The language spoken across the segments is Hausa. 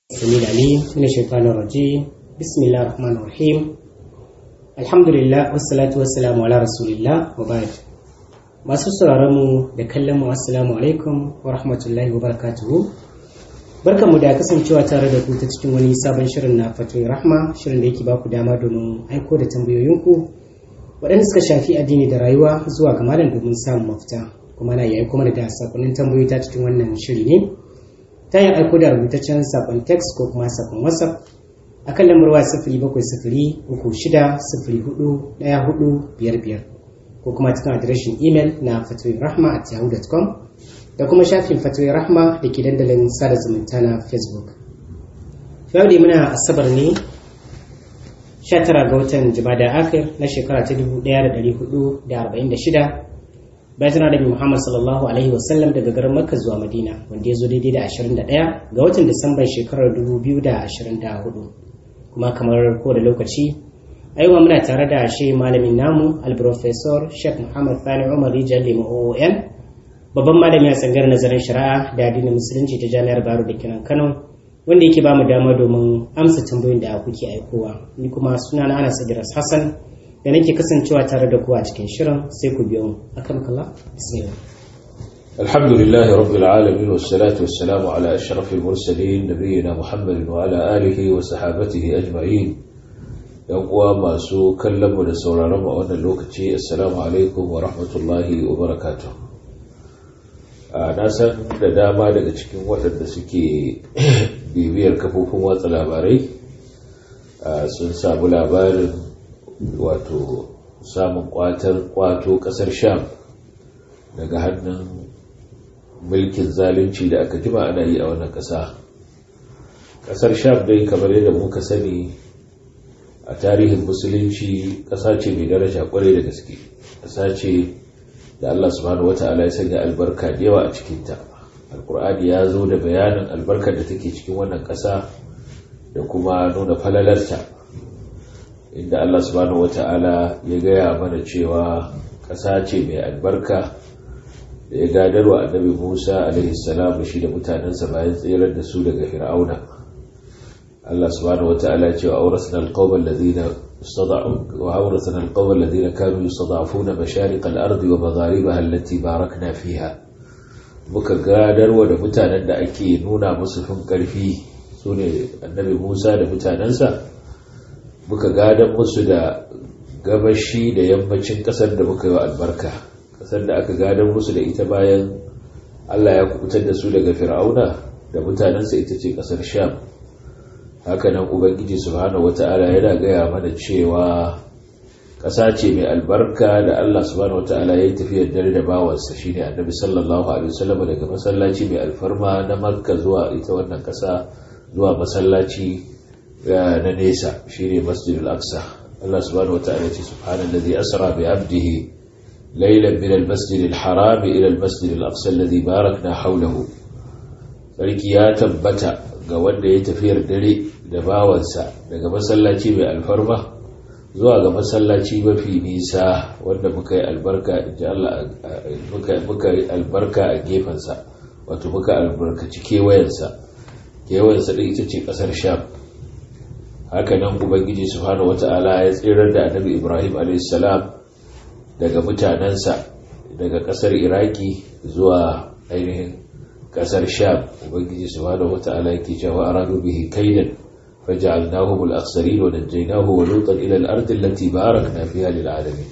السميع العليم من الشيطان الرجيم بسم الله الرحمن الرحيم الحمد لله والصلاة والسلام على رسول الله وبعد masu sauraron mu da kallon mu assalamu alaikum wa rahmatullahi wa barakatuhu barkanmu da kasancewa tare da ku ta cikin wani sabon shirin na fatoyi rahma shirin da yake ba ku dama domin aiko da tambayoyinku waɗanda suka shafi addini da rayuwa zuwa ga malam domin samun mafita kuma na yayi kuma da sakonnin tambayoyi ta cikin wannan shiri ne ta yin aiko da rubutaccen sakon text ko kuma sakon whatsapp a kan lambar waya sifiri bakwai sifiri uku shida sifiri hudu ɗaya hudu biyar biyar ko kuma cikin adireshin imel na fatoyin rahma at yahoo.com da kuma shafin fatoyin rahma da ke dandalin sada zumunta na facebook yau da muna asabar ne 19 ga watan jumada akhir na shekara ta 1446 bayan tana da Muhammad sallallahu alaihi wasallam daga garin Makka zuwa Madina wanda ya zo daidai da 21 ga watan Disamban shekarar 2024 kuma kamar ko da lokaci a yau muna tare da shi malamin namu al-professor Sheikh Muhammad Fani Umar Rijal Lima OON babban malami a tsangar nazarin shari'a da addinin musulunci ta Jami'ar Baro da Kinan Kano wanda yake ba mu dama domin amsa tambayoyin da kuke aikowa ni kuma sunana Anas Idris Hassan da nake kasancewa tare da ku a cikin shirin sai ku biyo mu akan kalla bismillah الحمد لله رب العالمين والصلاة والسلام على أشرف المرسلين نبينا محمد وعلى آله وصحابته أجمعين يقوى ما سو كلم ونسول رمى وانا اللوكتي السلام عليكم ورحمة الله وبركاته na san da dama daga cikin waɗanda suke bibiyar kafofin watsa labarai sun samu labarin wato samun kwatar kwato kasar sham daga hannun mulkin zalunci da aka jima ana yi a wannan kasa kasar sham dai kamar yadda muka sani a tarihin musulunci kasa ce mai daraja kwarai da gaske kasa ce da Allah subhanahu wata'ala ya sanya albarka da yawa a cikinta alkur'ani ya zo da bayanin albarkar da take cikin wannan kasa da kuma nuna falalarta inda Allah subhanahu wata'ala ya gaya mana cewa ƙasa ce mai albarka da ya gadarwa annabi Musa alaihi salam shi da mutanensa bayan tsirar da su daga Fir'auna Allah subhanahu wata'ala ya ce wa awrasna alqawma alladhina istada'u wa awrasna alqawma alladhina kanu yastada'funa mashaриق al-ardi wa magharibaha allati barakna fiha muka gadarwa da mutanen da ake nuna musu fin karfi sune annabi Musa da mutanensa muka gadon musu da gabashi da yammacin kasar da muka yi wa albarka kasar da aka gadon musu da ita bayan Allah ya kubutar da su daga fir'auna da mutanensa ita ce kasar sham hakanan ubangiji subhanahu wata'ala yana gaya mana cewa ƙasa ce mai albarka da Allah subhanahu wata'ala ya yi tafiyar dare da bawansa shine annabi sallallahu alaihi wasallam daga masallaci mai alfarma na makka zuwa ita wannan ƙasa zuwa masallaci na nesa shine masjidul aqsa Allah subhanahu wataala ce subhanallazi asra bi abdihi laylan min almasjidil haram ila almasjidil aqsa alladhi barakna hawlahu sarki ya tabbata ga wanda ya tafiyar dare da bawansa daga masallaci mai alfarma zuwa ga masallaci mafi nisa wanda muka yi albarka inji Allah muka yi albarka a gefensa wato muka albarkaci kewayensa kewayensa ɗin ita ce ƙasar sham haka nan ubangiji subhanahu wata'ala ya tsirar da annabi ibrahim a.s. daga mutanensa daga kasar iraki zuwa ainihin kasar sham ubangiji subhanahu wata'ala yake cewa aradu bihi kaidan faj'alnahum al-akhsarin wa najaynahu wa lutan ila al-ardi allati barakna fiha lil alamin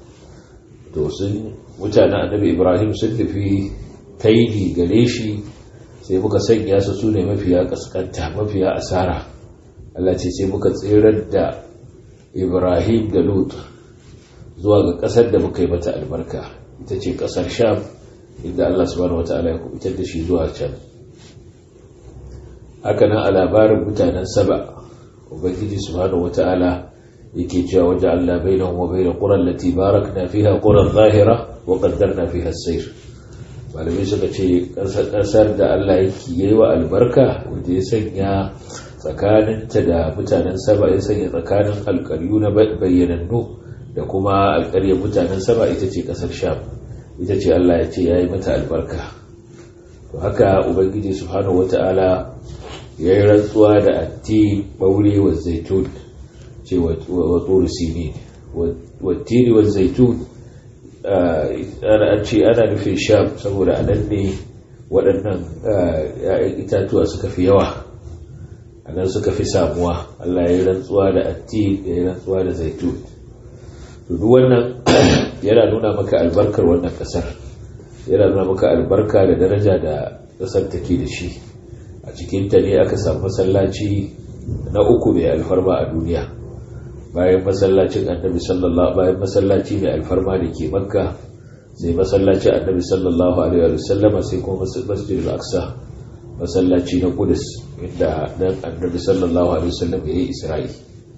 to sun mutanen annabi ibrahim sun tafi kaidi gare shi sai muka sanya su sune mafiya kaskanta mafiya asara Allah ce sai muka tsirar da Ibrahim da Lut zuwa ga ƙasar da muka yi mata albarka ita ce ƙasar Sham inda Allah subhanahu wataala ya kubutar da shi zuwa can haka nan a labarin mutanen Saba Ubangiji subhanahu wataala yake cewa waje Allah bainahum wa bain qura allati barakna fiha quran zahira wa qaddarna fiha as-sayr malamai suka ce ƙasar da Allah yake yi wa albarka wanda ya sanya tsakaninta da mutanen saba ya sanya tsakanin alkaryu na bayyanannu da kuma alkaryar mutanen saba ita ce kasar sham ita ce Allah ya ce ya yi mata albarka to haka ubangiji subhanahu wata'ala ya yi rantsuwa da atti ɓaure wa zaitun ce wa tsoro sini wa tiri wa zaitun ana ce ana nufin sham saboda a nan ne waɗannan ‘ya'yan itatuwa suka fi yawa a nan suka fi samuwa Allah ya yi rantsuwa da atti ya yi rantsuwa da zaitun duk wannan yana nuna maka albarkar wannan ƙasar yana nuna maka albarka da daraja da ƙasar take da shi a cikinta ne aka samu masallaci na uku mai alfarma a duniya bayan masallacin annabi sallallahu bayan masallaci mai alfarma da ke makka sai masallacin annabi sallallahu alaihi wa sallama sai kuma masjid al-aqsa masallaci na kudus inda dan annabi sallallahu alaihi wa sallam yayi isra'i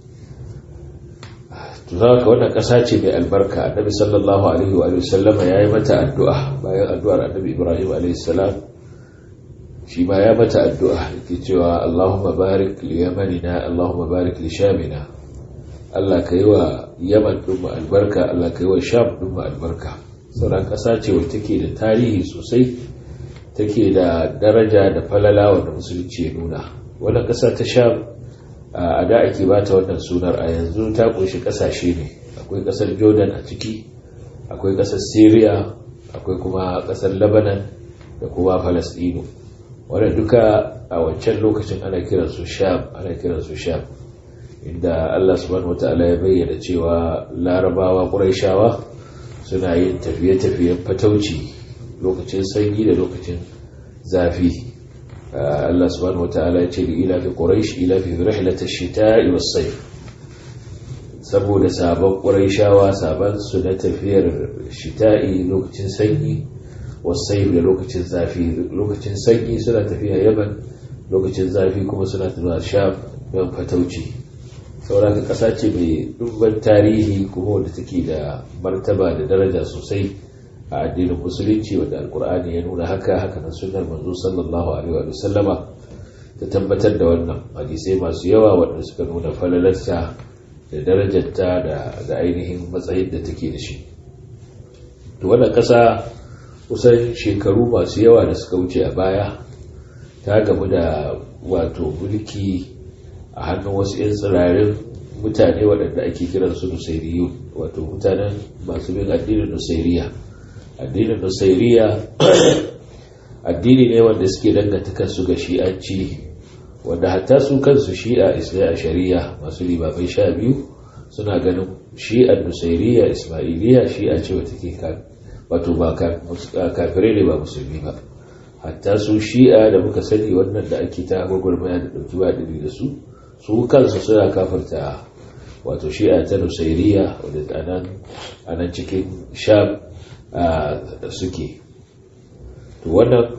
to zaka wannan kasa ce mai albarka annabi sallallahu alaihi wa sallama yayi mata addu'a bayan addu'ar annabi ibrahim alaihi salam shi ma ya mata addu'a yake cewa Allahumma barik li yamanina Allahumma barik li shamina Allah ka yi wa yaman ɗin mu albarka Allah ka yi wa sham ɗin mu albarka sauran ƙasa ce wacce take da tarihi sosai take da daraja da falala wanda musulunci ya nuna wannan ƙasa ta sham a da ake ba ta wannan sunar a yanzu ta ƙunshi ƙasashe ne akwai ƙasar jordan a ciki akwai ƙasar syria akwai kuma ƙasar lebanon da kuma palestino wanda duka a wancan lokacin ana kiransu sham ana kiransu sham inda Allah subhanahu wata'ala ya bayyana cewa larabawa ƙuraishawa suna yin tafiye-tafiyen fatauci lokacin sanyi da lokacin zafi Allah subhanahu wata'ala ya ce da ilafi ƙuraish ilafi rihlata shita'i was-sayf saboda sabon ƙuraishawa sabon su na tafiyar shita'i lokacin sanyi was-sayf da lokacin zafi lokacin sanyi suna tafiya yaman lokacin zafi kuma suna tafiya sham don fatauci sauraka ƙasa ce mai dubban tarihi kuma wadda take da martaba da daraja sosai a addinin musulunci wadda alkur'ani ya nuna haka haka na sunar manzo sallallahu alaihi wa sallama ta tabbatar da wannan hadisai masu yawa wadda suka nuna falalarta da darajarta da ainihin matsayin da take da shi to wannan ƙasa kusan shekaru masu yawa da suka wuce a baya ta gamu da wato mulki a hannun wasu 'yan tsirarin mutane waɗanda ake kiran su nusairiyu wato mutanen masu bin addinin nusairiya addinin nusairiya addini ne wanda suke danganta kansu ga shi'anci wanda hatta su kansu shi'a ismai a shari'a masu limamai sha biyu suna ganin shi'ar nusairiya ismailiya shi'a ce wata ke wato ba kafirai ne ba musulmi ba hatta su shi'a da muka sani wannan da ake ta gwagwarmaya da ɗauki ba da su su kansu suna kafarta wato shi'a ta nusairiya wadda a nan cikin sham suke to wannan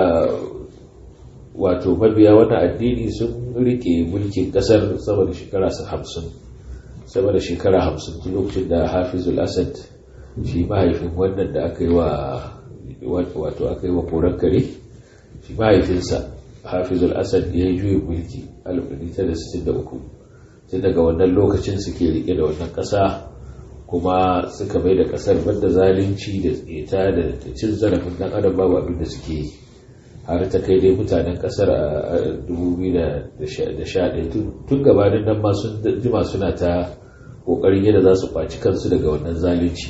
wato mabiya wannan addini sun rike mulkin kasar sama da shekara hamsin sama da shekara hamsin tun lokacin da hafizul asad shi mahaifin wannan da aka yi wa wato aka yi wa koren kare shi mahaifinsa hafizul asad ya yi juyin mulki 1963 tun daga wannan lokacin suke rike da wannan ƙasa kuma suka mai da ƙasar banda zalunci da tseta da cin zarafin dan adam babu abin da suke yi har ta kai dai mutanen ƙasar a 2011 tun gabanin nan ma sun jima suna ta ƙoƙarin yadda za su kwaci kansu daga wannan zalunci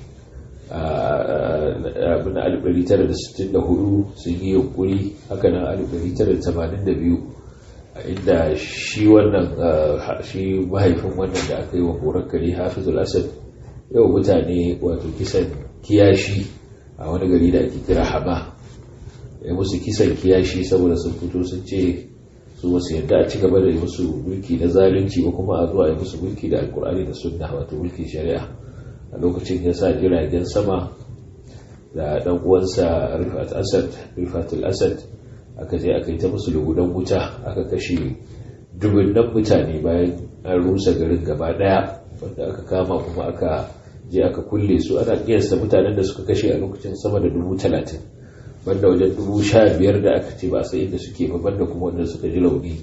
abin 1964 sun yi yunkuri haka nan 1982 inda shi wannan shi mahaifin wannan da aka yi wa horar kare hafizul asad yau mutane wato kisan kiyashi a wani gari da ake kira hama ya musu kisan kiyashi saboda sun fito sun ce su wasu yadda a ci gaba da yi musu mulki na zalunci ko kuma a zuwa yi musu mulki da alkur'ani da sunna wato mulkin shari'a a lokacin ya sa jiragen sama da dan uwansa rifat asad rifatul asad aka je aka yi ta musu lugudan wuta aka kashe dubunnan mutane bayan an rusa garin gaba daya wanda aka kama kuma aka je aka kulle su ana kiyasta mutanen da suka kashe a lokacin sama da dubu talatin banda wajen dubu sha biyar da aka ce ba sai inda suke ba banda kuma wanda suka ji launi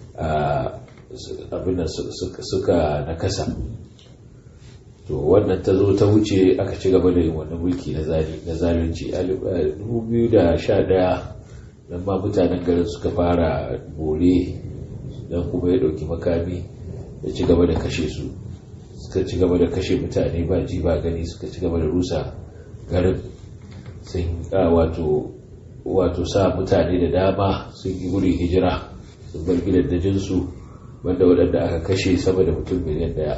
abin da suka nakasa to wannan ta zo ta wuce aka ci gaba da yin wannan mulki na zalunci a 2011 nan ma mutanen garin suka fara bore don kuma ya ɗauki makami ya ci gaba da kashe su suka ci gaba da kashe mutane ba ji ba gani suka ci gaba da rusa garin sun wato wato sa mutane da dama sun yi guri hijira sun bar gidajensu wanda waɗanda aka kashe sama da mutum miliyan daya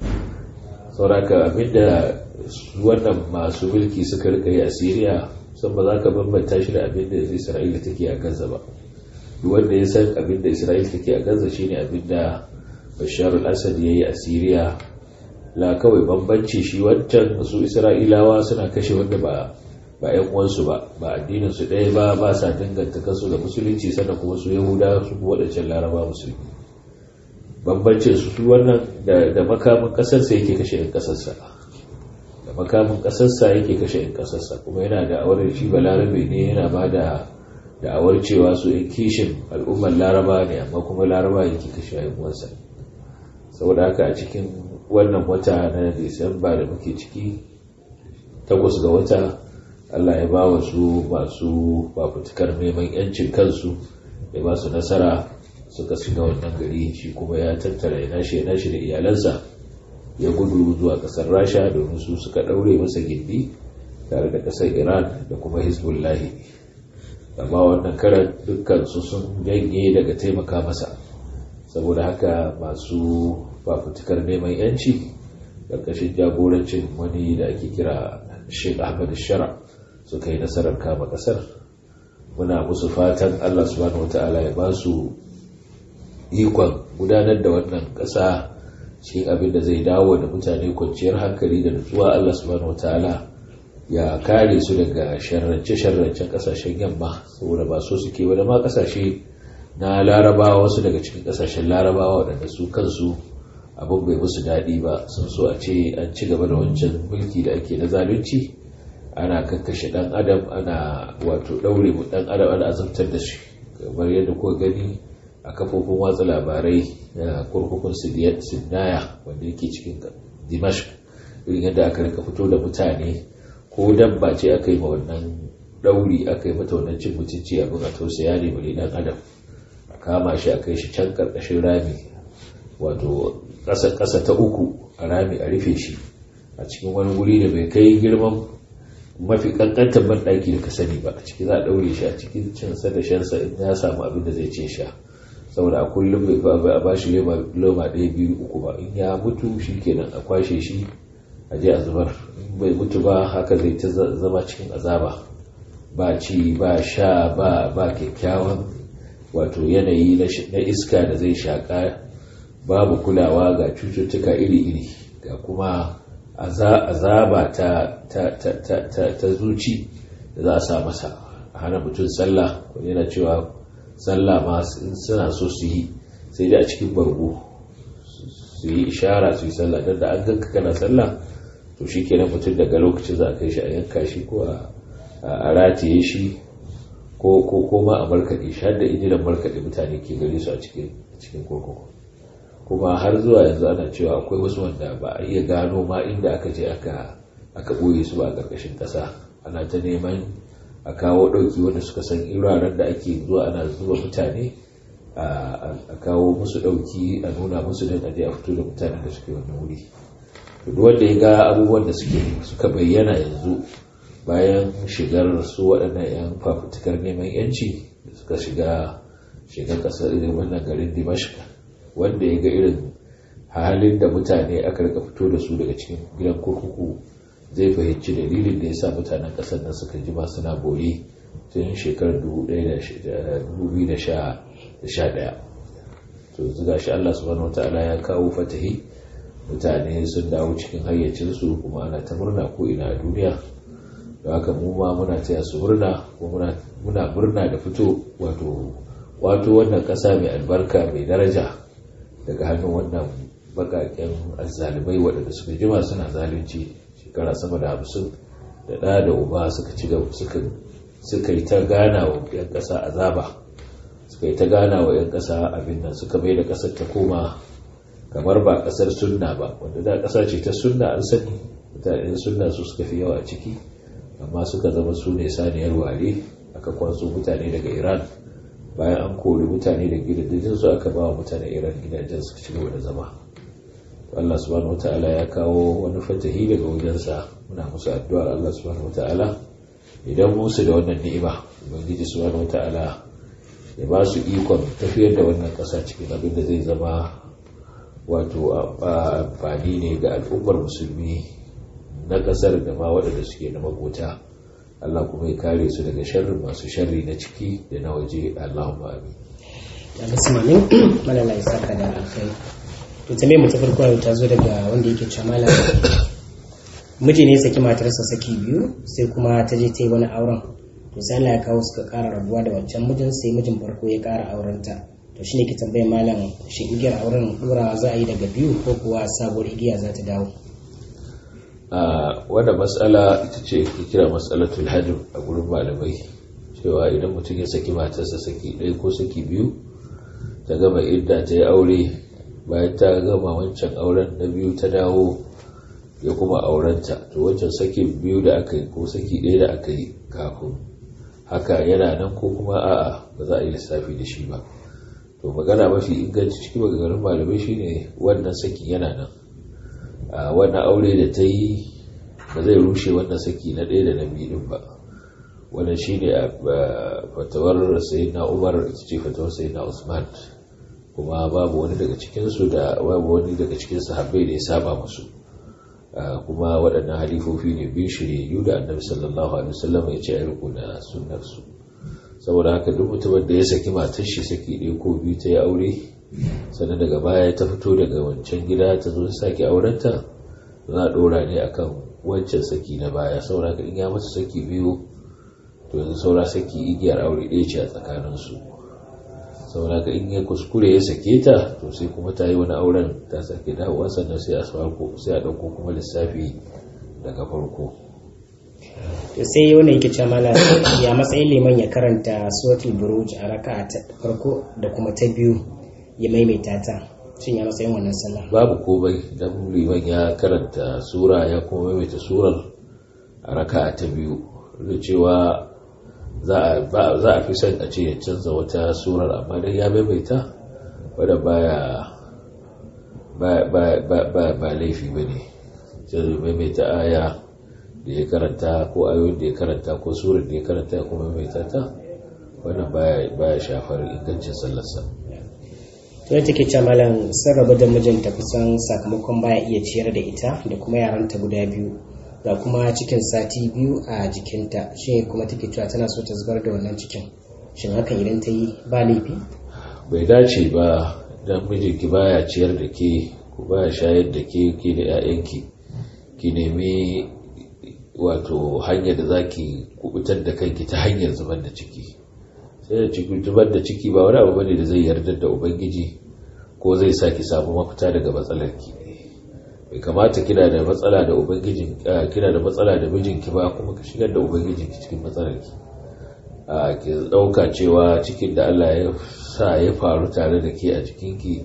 sauraka abinda wannan masu mulki suka rika yi a siriya san ba za ka bambanta shi da abinda isra'ila take a gaza ba wanda ya san abinda isra'ila take a gaza shine abinda bashar al-assad ya yi a siriya la kawai bambanci shi wancan su isra'ilawa suna kashe wanda ba ba yan uwansu ba ba addinin su ɗaya ba ba sa danganta kansu da musulunci sannan kuma su yahuda su waɗancan laraba musulmi bambancin su wannan da makamin kasarsa yake kashe yan kasarsa da makamin kasarsa yake kashe yan kasarsa kuma yana da awar shi ba larabe ne yana ba da da'awar cewa su yan kishin al'ummar laraba ne amma kuma laraba yake kashe yan uwansa saboda haka a cikin wannan wata na disamba da muke ciki takwas ga wata allah ya ba wa su masu fafutukar neman yancin kansu ya ba su nasara suka shiga wannan gari shi kuma ya tattara ya nashi ya nashi da iyalansa ya gudu zuwa kasar rasha domin su suka daure masa gindi tare da kasar iran da kuma hezbollahi amma wannan karan dukkan su sun janye daga taimaka masa saboda haka masu fafutukar neman yanci ƙarƙashin jagorancin wani da ake kira sheikh ahmad shara suka yi nasarar kama ƙasar muna musu fatan allah subhanahu wata'ala ya ba su ikon gudanar da wannan ƙasa cikin abin da zai dawo da mutane kwanciyar hankali da nutsuwa Allah subhanahu wataala ya kare su daga sharrance-sharrancen ƙasashen yamma saboda ba so suke wani ma ƙasashe na larabawa wasu daga cikin ƙasashen larabawa waɗanda su kansu abin bai musu daɗi ba sun so a ce an ci gaba da wancan mulki da ake na zalunci ana kakkashe ɗan adam ana wato ɗaure mu ɗan adam ana azabtar da shi kamar yadda kuka gani a kafofin watsa labarai na kurkukun sinaya wanda yake cikin dimashq irin yadda aka rika fito da mutane ko dabba ce aka yi ma wannan ɗauri aka yi mata wannan cin mutunci abin a tausaya ne bari ɗan adam a kama shi a kai shi can ƙarƙashin rami wato ƙasa ta uku a rami a rufe shi a cikin wani wuri da bai kai girman mafi kankantar banɗaki da ka sani ba a ciki za a ɗaure shi a cikin cinsa da shansa in ya samu abin da zai ce sha saboda a kullum bai a ba shi loma ɗaya biyu uku ba in ya mutu shi kenan a kwashe shi a je a zubar in bai mutu ba haka zai ta zama cikin azaba ba ci ba sha ba ba kyakkyawan wato yanayi na iska da zai shaƙa babu kulawa ga cututtuka iri-iri ga kuma azaba ta, ta, ta, ta, ta, ta zuci da za a sa masa a hana mutum sallah wani yana cewa sallah ma suna so su yi sai dai a cikin bargo su yi ishara su yi sallah don da an ganka kana sallah to shi kenan mutum daga lokacin za a kai shi a yanka shi ko a rataye shi ko ko ma a markaɗe shi har da injinan markaɗe mutane ke gare su a cikin kurkuku kuma har zuwa yanzu ana cewa akwai wasu wanda ba a iya gano ma inda aka je aka aka ɓoye su ba a ƙarƙashin ƙasa ana ta neman a kawo ɗauki wanda suka san iraren da ake zuwa ana zuba mutane a kawo musu ɗauki a nuna musu don aje a fito da mutanen da suke wannan wuri duk wanda ya ga abubuwan da suke suka bayyana yanzu bayan shigar su waɗannan 'yan fafutukar neman 'yanci da suka shiga shiga ƙasar irin wannan garin dimashq wanda ya ga irin halin da mutane aka rika fito da su daga cikin gidan kurkuku zai fahimci dalilin da ya sa mutanen ƙasar nan suka jima suna bore tun shekarar 2011 to zuga shi Allah subhanahu wataala ya kawo fatahi mutane sun dawo cikin hayyacinsu kuma ana ta murna ko ina a duniya da haka mu ma muna taya su murna ko muna murna da fito wato wato wannan ƙasa mai albarka mai daraja daga hannun wannan bakaken azzalibai waɗanda suka jima suna zalunci shekara sama da hamsin da ɗa da uba suka ci gaba suka yi ta gana wa 'yan ƙasa azaba suka yi ta gana wa 'yan ƙasa abin nan suka mai da ƙasar ta koma kamar ba ƙasar sunna ba wanda da ƙasa ce ta sunna an sani mutanen sunna su suka fi yawa a ciki amma suka zama su ne saniyar ware aka kwaso mutane daga iran bayan an kori mutane da gidajen su aka ba wa mutane iran gidajen su ci gaba da zama Allah subhanahu wata'ala ya kawo wani fatahi daga wajensa muna musu addu'ar Allah subhanahu wata'ala idan musu da wannan ni'ima ubangiji subhanahu wata'ala ya ba su ikon tafiyar da wannan ƙasa cikin abin da zai zama wato amfani ne ga al'ummar musulmi na ƙasar da ma waɗanda suke na makota Allah kuma ya kare su daga sharri masu sharri na ciki da na waje Allahumma amin. Ya bismanin malala isa ka da alkhairi. to tambayar mu ta farko yau ta zo daga wanda yake cewa malam miji ne saki matarsa saki biyu sai kuma ta je ta yi wani auren to sai Allah ya kawo suka ƙara rabuwa da wancan mijin sai mijin farko ya ƙara aurenta to shine ke tambayar malam shi igiyar auren ɗorawa za a yi daga biyu ko kuwa sabuwar igiya za ta dawo a wanda matsala ita ce ke kira matsalatul hajj a gurin malamai cewa idan mutum ya saki matarsa saki ɗaya ko saki biyu ta gama idda ta yi aure bayan ta gama wancan auren na biyu ta dawo ya kuma aurenta to wancan saki biyu da aka yi ko saki ɗaya da aka yi kafin haka yana nan ko kuma a'a ba za a yi lissafi da shi ba to magana mafi inganci cikin maganganun malamai shine wannan saki yana nan a wannan aure da ta yi ba zai rushe wannan saki na ɗaya da na biyu ba wannan shine a fatawar sayyidina umar ita ce fatawar sayyidina usman kuma babu wani daga cikinsu da babu wani daga cikin sahabbai da ya saba musu kuma waɗannan halifofi ne biyu shiryayyu da annabi sallallahu alaihi wasallam ya ce a riko da sunnarsu saboda haka duk mutumin da ya saki matar shi saki ɗaya ko biyu ta yi aure sannan daga baya ta fito daga wancan gida ta zo ta sake aurenta za a ɗora ne akan wancan saki na baya saboda haka in ya mata saki biyu to yanzu saura saki igiyar aure ɗaya ce a tsakaninsu saboda ka in ya kuskure ya sake ta to sai kuma ta yi wani auren ta sake dawowa sannan sai a farko sai a ɗauko kuma lissafi daga farko to sai wanda yake cewa mala ya matsayin liman ya karanta suratul buruj a raka ta farko da kuma ta biyu ya maimaita ta shin ya matsayin wannan sallah babu komai dan liman ya karanta sura ya kuma maimaita surar a raka ta biyu da cewa za a fi son a ce ya canza wata surar amma dai ya maimaita wadda baya ba laifi ba ne sai maimaita aya da ya karanta ko ayoyin da ya karanta ko surar da ya karanta ya kuma maimaita ta wannan baya shafar ingancin sallarsa to take ce malam sun rabu da mijinta kusan sakamakon baya iya ciyar da ita da kuma yaranta guda biyu ga kuma cikin sati biyu a jikinta shi kuma take cewa tana so ta zubar da wannan cikin shin hakan idan ta yi ba laifi bai dace ba dan mijinki baya ciyar da ke ko baya shayar da ke ke da 'ya'yanki ki nemi wato hanyar da zaki kubutar da kanki ta hanyar zubar da ciki sai da ciki zubar da ciki ba wani abu bane da zai yarda da ubangiji ko zai sa ki samu mafita daga matsalarki bai kamata kina da matsala da ubangijin kina da matsala da mijinki ba kuma ka shigar da ubangijinki cikin matsalarki a ki dauka cewa cikin da Allah ya sa ya faru tare da ke a jikinki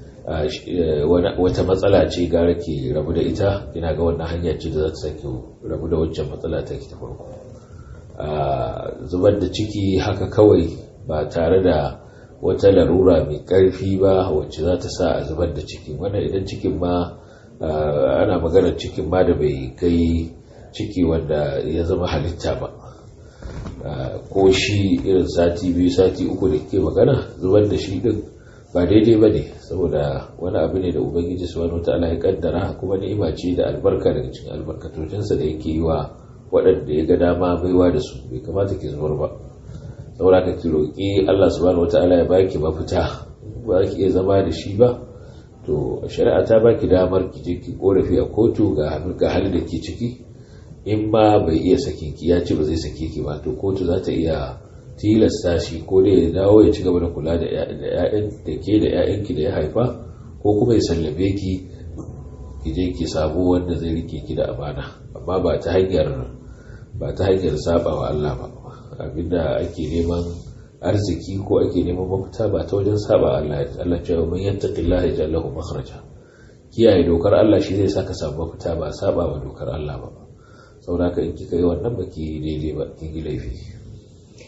wata matsala ce gara ki rabu da ita kina ga wannan hanya ce da za ta saki rabu da wancan matsala ta ki ta farko zubar da ciki haka kawai ba tare da wata larura mai karfi ba wacce za ta sa a zubar da ciki wannan idan cikin ma ana maganar cikin ma da bai kai ciki wanda ya zama halitta ba ko shi irin sati biyu sati uku da ke magana zubar da shi din ba daidai ba ne saboda wani abu ne da ubangiji su wani ta'ala ya kaddara kuma ni'ima ce da albarka daga cikin albarkatocinsa da yake yi wa waɗanda ya ga dama baiwa da su bai kamata ki zubar ba saboda ka ki roƙi Allah subhanahu wata'ala ya baki mafita ba ki iya zama da shi ba to shari'a ta baki damar ki je ki korafi a kotu ga ga halin da ke ciki in ma bai iya sakin ki ya ce ba zai sake ki ba to kotu za ta iya tilasta shi ko da ya dawo ya ci gaba da kula da ƴaƴan da ke da ƴaƴanki da ya haifa ko kuma ya sallabe ki ki je ki samu wanda zai rike ki da amana amma ba ta hanyar ba ta hanyar saba wa Allah ba abinda ake neman arziki ko ake neman mafita ba ta wajen saba Allah Allah cewa man yattaqillaha yaj'al lahu makhraja kiyaye dokar Allah shi zai saka samu mafita ba saba wa dokar Allah ba saboda ka in kika yi wannan baki daidai ba kin yi laifi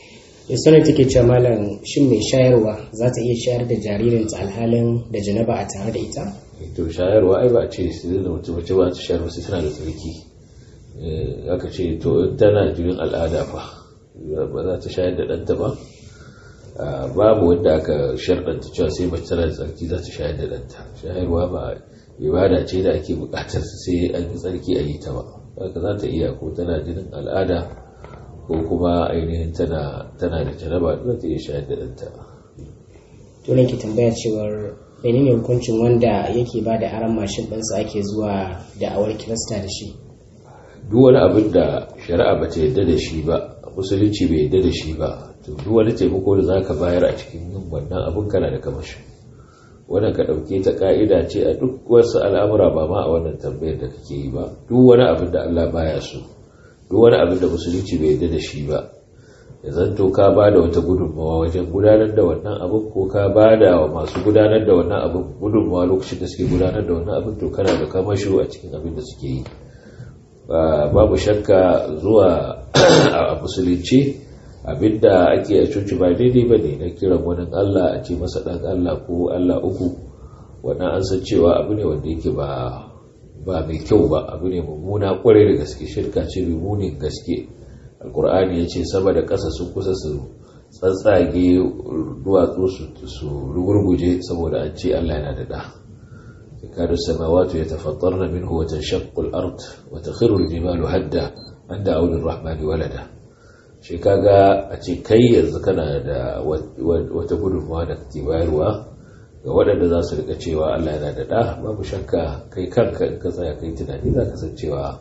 sanar take cewa malam shin mai shayarwa za ta iya shayar da jaririnta alhalin da janaba a tare da ita to shayarwa ai ba a ce su da mace mace ba ta shayarwa sai tana da tsarki aka ce to tana jirin al'ada fa ba za ta shayar da ɗanta ba babu wanda aka sharɗanta cewa sai mace tana da tsarki za ta shayar da ɗanta shayarwa ba ibada ce da ake buƙatar sai an yi tsarki a yi ta ba haka za ta iya ko tana jinin al'ada ko kuma ainihin tana da janaba za ta iya shayar da ɗanta to ne ke tambaya cewar menene hukuncin wanda yake ba da aran mashin ɗinsa ake zuwa da awar kirista da shi duk wani abin da shari'a ba ta yadda da shi ba musulunci bai yadda da shi ba to duk wani taimako da zaka bayar a cikin yin wannan abin kana da kamashi wannan ka ɗauke ta ka'ida ce a duk wasu al'amura ba ma a wannan tambayar da kake yi ba duk wani abin da Allah baya so duk wani abin da musulunci bai yadda da shi ba ya zanto ka ba da wata gudunmawa wajen gudanar da wannan abin ko ka ba da wa masu gudanar da wannan abin gudunmawa lokacin da suke gudanar da wannan abin to kana da kamasho a cikin abin da suke yi babu shakka zuwa a musulunci abinda ake a cuci ba daidai ba ne na kiran wani allah a ce masa ɗan allah ko allah uku wannan an san cewa abu ne wanda yake ba ba mai kyau ba abu ne mummuna kwarai da gaske shirka ce mai munin gaske alkur'ani ya ce sama da ƙasa sun kusa su tsatsage duwatsu su rugurguje saboda an ce allah yana da ɗa كاد السماوات يتفطرن منه وتنشق الأرض وتخر الجبال هدا أن دعوا للرحمن ولدا shi kaga a ce kai yanzu kana da wata gudunmawa da kake bayarwa ga waɗanda za su rika cewa Allah yana da ɗa babu shakka kai kanka in ka tsaya kai tunani za ka san cewa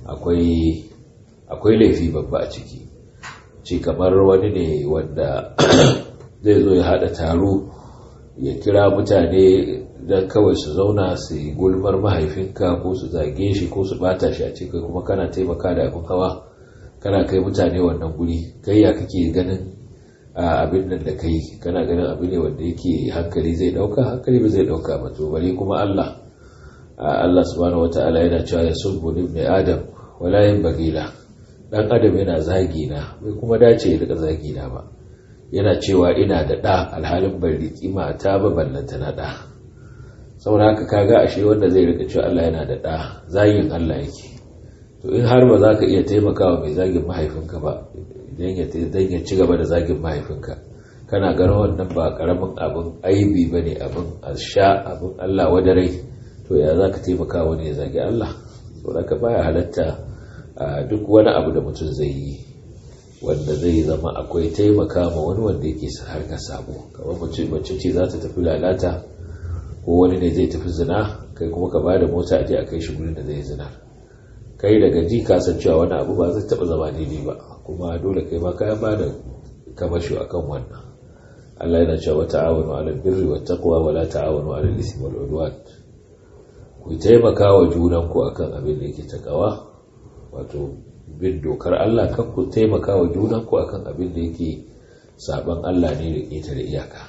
akwai laifi babba a ciki ce kamar wani ne wanda zai zo ya haɗa taro ya kira mutane don kawai su zauna su yi gulmar mahaifinka ko su zage shi ko su bata shi a ce kai kuma kana taimaka da abin hawa kana kai mutane wannan guri kai ya kake ganin abin nan da kai kana ganin abu ne wanda yake hankali zai dauka hankali ba zai dauka ba to bari kuma Allah Allah subhanahu wataala yana cewa ya subbu ibn adam wala yanbagila dan adam yana zagi na bai kuma dace ya rika zagi na ba yana cewa ina da ɗa alhalin bai riƙi mata ba ballanta na ɗa saboda haka kaga ashe wanda zai rika cewa Allah yana da ɗa zagin Allah yake to in har ba za ka iya taimakawa mai zagin mahaifinka ba idan ya ci gaba da zagin mahaifinka kana ganin wannan ba karamin abin aibi ba ne abin sha abin Allah wadarai to ya za ka taimaka wani ya zagi Allah saboda ka baya halatta duk wani abu da mutum zai yi wanda zai zama akwai taimaka ma wani wanda yake harkar sabo kamar mace ce za ta tafi lalata ko wani ne zai tafi zina kai kuma ka ba da mota a je a kai shi gurin da zai zina kai daga ji ka san cewa wani abu ba zai taba zama daidai ba kuma dole kai ma ka ba da kamasho akan wannan Allah yana cewa ta'awunu 'alal birri wat taqwa wa la ta'awunu 'alal ismi wal 'udwan ku taimaka wa junan ku akan abin da yake takawa wato bin dokar Allah kan ku taimaka wa junan ku akan abin da yake saban Allah ne da ƙetare iyaka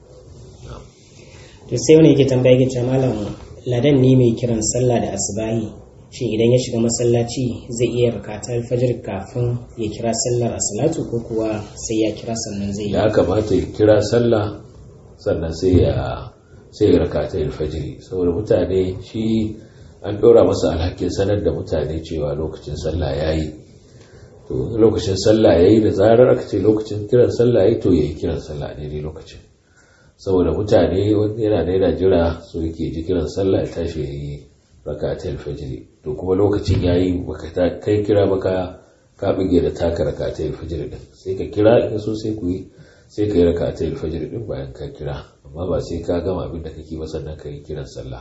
to sai wani yake tambaya yake cewa malam ladan ne mai kiran sallah da asubahi shi idan ya shiga masallaci zai iya rakata alfajir kafin ya kira sallar asalatu ko kuwa sai ya kira sannan zai ya kamata ya kira sallah sannan sai ya sai ya rakata alfajiri saboda mutane shi an ɗora masa alhakin sanar da mutane cewa lokacin sallah yayi to lokacin sallah yayi da zarar aka ce lokacin kiran sallah yayi to yayi kiran sallah ne lokacin saboda mutane wani yana da yana jira su yake ji kiran sallah ya tashi ya yi rakatul fajr to kuma lokacin yayi baka kai kira baka ka bige da taka rakatul fajr din sai ka kira in so sai ku yi sai ka yi rakatul fajr din bayan ka kira amma ba sai ka gama abin da kake ba sannan ka yi kiran sallah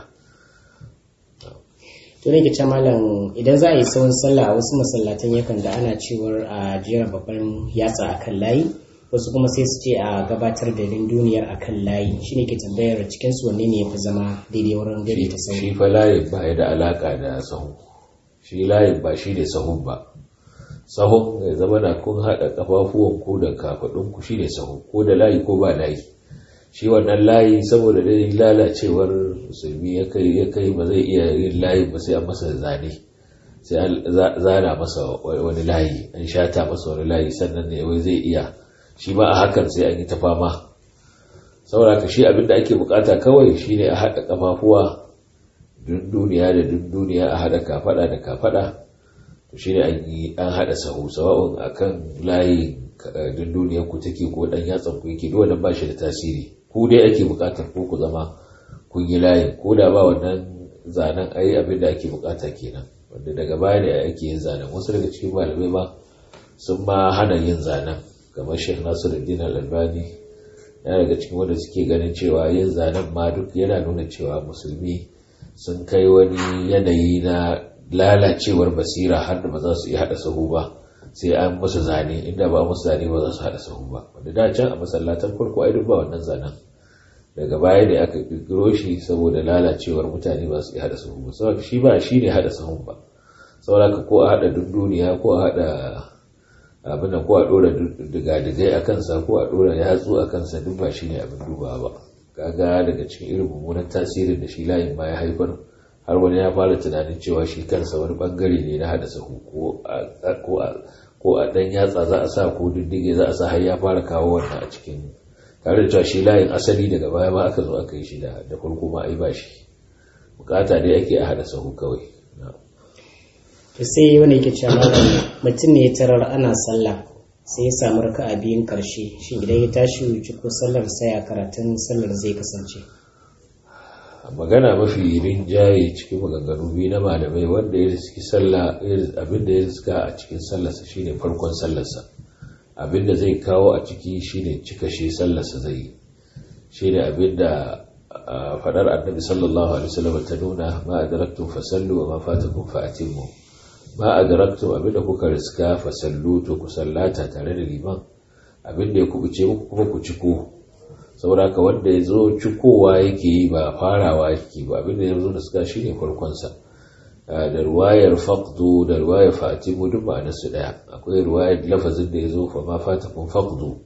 to ne ke malam idan za a yi tsawon sallah a wasu masallatan yakan da ana cewar a jera babban yatsa akan layi wasu kuma sai su ce a gabatar da duniyar a kan layi shi ne ke tambayar cikinsu wanne ne ya fi zama daidai wurin gari ta sauri shi fa layin ba ya da alaka da sahu shi layin ba shi ne sahun ba sahun ya zama na kun haɗa ƙafafuwan ku da kafaɗin ku shi ne sahu ko da layi ko ba layi shi wannan layi saboda dai lalacewar musulmi ya kai ya kai ba zai iya yin layi ba sai an masa zane sai an zana masa wani layi an shata masa wani layi sannan ne wai zai iya shi ma a hakan sai an yi ta fama saboda ka shi abinda ake bukata kawai shine a haɗa kafafuwa duniya da duniya a haɗa kafada da kafada to shine an yi an haɗa sahu sawa'un akan layi duniya ku take ko dan yatsan ku yake dole ba shi da tasiri ku dai ake bukatar ko ku zama kun yi layin ko da ba wannan zanen ai abin da ake bukata kenan wanda daga baya ne ake yin zanen wasu daga cikin malamai ma sun ma hana yin zanen kamar Sheikh Nasiruddin Al-Albani yana daga cikin wanda suke ganin cewa yin zanen ma duk yana nuna cewa musulmi sun kai wani yanayi na lalacewar basira har da ba za su iya haɗa sahu ba sai an musu zane inda ba musu zane ba za su haɗa sahu ba wanda da can a masallatan farko ai duk ba wannan zanen daga baya ne aka kirkiro shi saboda lalacewar mutane ba su iya haɗa sahu ba saboda shi ba shi ne haɗa sahun ba saboda ko a haɗa dunduniya ko a haɗa abin da ko a ɗora digadigai a kansa ko a ɗora yatsu a kansa duk ba shi ne abin duba ba kaga daga cikin irin mummunan tasirin da shi layin ma ya haifar har wani ya fara tunanin cewa shi kansa wani bangare ne na haɗa sahu ko a ɗan yatsa za a sa ko diddige za a sa har ya fara kawo wannan a cikin tare da cewa shi layin asali daga baya ma aka zo aka yi shi da farko ma ai ba shi bukata dai ake a haɗa sahu kawai to sai wani yake cewa malam mutum ne ya tarar ana sallah sai ya samu raka'a biyun karshe shi idan ya tashi wuce ko sallar sai a karatun sallar zai kasance magana mafi rinjaye cikin maganganu biyu na malamai wanda ya riski sallah abinda ya riska a cikin sallarsa shine farkon sallarsa abinda zai kawo a ciki shine cika shi sallarsa zai yi shine abinda fadar annabi sallallahu alaihi wasallam ta nuna ma adraktum fasallu wa ma fatakum fa atimmu ma adraktum abinda kuka riska fasallu to ku sallata tare da liman abinda ya kubuce muku kuma ku ciko saboda ka wanda ya zo cikowa yake yi ba farawa yake ba abinda ya zo da suka shi ne farkonsa da ruwayar faqdu da ruwayar fatimu duk ma'anar su daya akwai ruwayar lafazin da ya zo fa ma fatakun faqdu